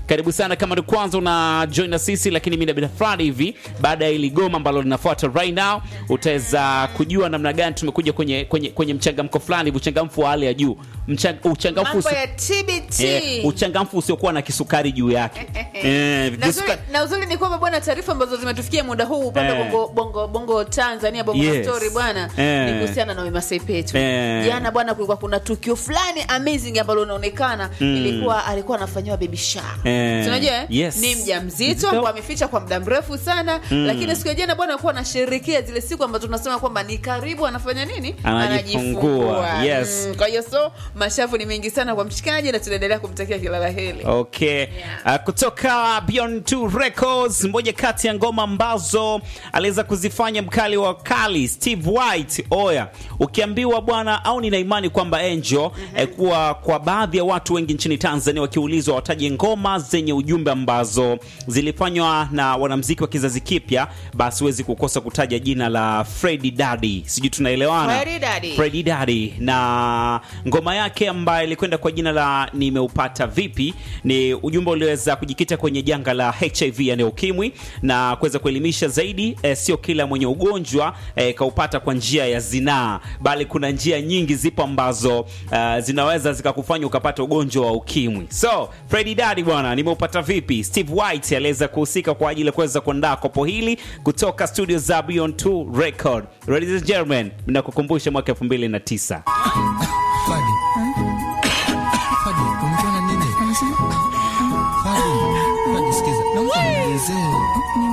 karibu sana kama ni kwanza una join na sisi lakini mi nabida fulani hivi baada ya ili goma ambalo linafuata right now utaweza kujua namna gani tumekuja kwenye kwenye, kwenye mchangamko fulani hivi uchangamfu wa hali ya juu Mchang, uchangamfu mambo usi- ya TBT eh, uchangamfu usiokuwa na kisukari juu yake eh, na uzuri, visuka- na uzuri ni kwamba bwana taarifa ambazo zimetufikia muda huu upande Eh. bongo, bongo, bongo tanzania bongo Yes. story bwana Eh. ni kuhusiana na Wema Sepetu Eh. jana bwana kulikuwa kuna tukio fulani amazing ambalo unaonekana ilikuwa alikuwa anafanyiwa baby shower Eh. Si unajua eh? Yes. ni mjamzito Mzito. ambao ameficha kwa muda mrefu sana lakini siku ya jana bwana alikuwa anasherehekea zile siku ambazo tunasema kwamba ni karibu anafanya nini Anajifungua. Yes. Mm, kwa hiyo so mashavu ni mengi sana kwa mshikaji na tunaendelea kumtakia kila la heri Okay. Uh, kutoka Beyond Two Records, moja kati ya ngoma ambazo aliweza kuzifanya mkali wa kali Steve White. Oya, ukiambiwa bwana, au nina imani kwamba Angel eh, kuwa kwa baadhi ya watu wengi nchini Tanzania wakiulizwa wataje ngoma zenye ujumbe ambazo zilifanywa na wanamziki wa kizazi kipya, basi huwezi kukosa kutaja jina la Freddy Daddy. Sijui tunaelewana? Freddy Daddy. Freddy Daddy na ngoma yake ambayo ilikwenda kwa jina la nimeupata vipi, ni ujumbe ulioweza kujikita kwenye janga la HIV yani ukimwi na kuweza kuelimisha zaidi eh, sio kila mwenye ugonjwa eh, kaupata kwa njia ya zinaa, bali kuna njia nyingi zipo ambazo uh, zinaweza zikakufanya ukapata ugonjwa wa ukimwi. So Freddy Daddy bwana, nimeupata vipi? Steve White aliweza kuhusika kwa ajili ya kuweza kuandaa kopo hili kutoka studio za Beyond 2 Record. Ladies and gentlemen, nakukumbusha mwaka 2009